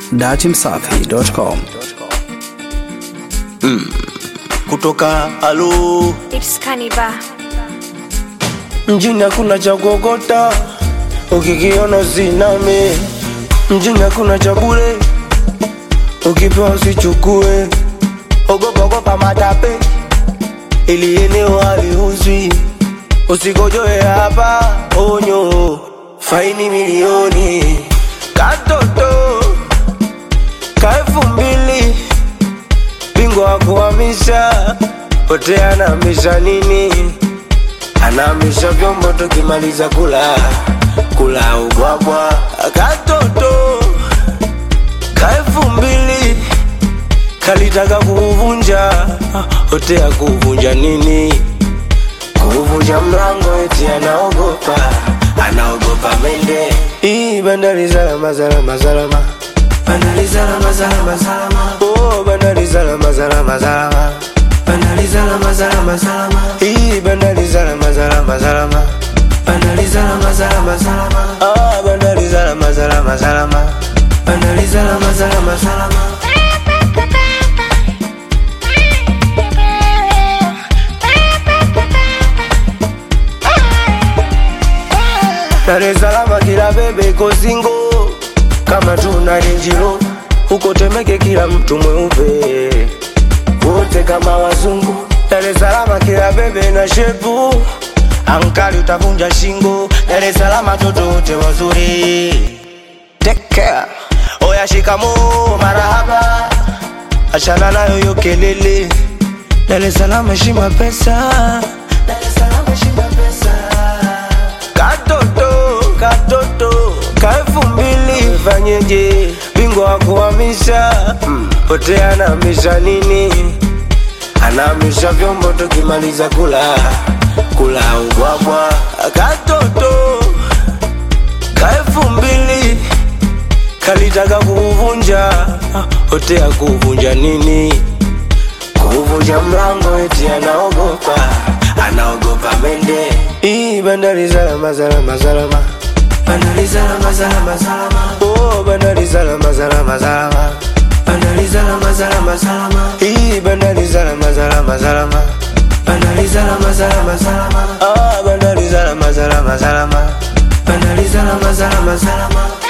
datimsafi.com. kutoka alo It's Kaniba. mjini hakuna cha kuokota ukikiona usiname mjini hakuna cha bure ukipewa usichukue ogopa ogopa matape ili eneo haliuzwi usikojoe hapa onyo faini milioni katoto ka elfu mbili bingwa wa kuhamisha pote anahamisha nini anahamisha vyombo tukimaliza kula kula ubwabwa katoto ka elfu mbili kalitaka kuuvunja hotea kuuvunja nini kuuvunja mlango eti anaogopa anaogopa mende hii bandari salama salama salama bandari salama salama salama oh bandari salama salama salama bandari salama salama salama hii bandari salama salama salama bandari salama salama salama ah bandari salama salama salama bandari salama salama salama Dar es Salaam kila bebe iko singo kama tuna renjiro huko Temeke kila mtu mweupe wote kama wazungu. Dar es Salaam kila bebe na shepu ankali utavunja shingo. Dar es Salaam toto wote wazuri. Take care. Oya shikamo marahaba, achana nayo hiyo kelele. Dar es Salaam heshima pesa. Dar es Salaam heshima pesa katoto katoto ka elfu mbili fanyeje bingwa wa kuhamisha pote anahamisha nini anahamisha vyombo tukimaliza kula kula ubwabwa katoto ka elfu mbili kalitaka kuuvunja hotea kuuvunja nini kuvunja mlango eti anaogopa anaogopa mende hii bandari salama salama salama bandari salama salama salama oh bandari salama salama salama bandari salama salama salama hii bandari salama salama salama bandari salama salama salama ah bandari salama salama salama bandari salama salama salama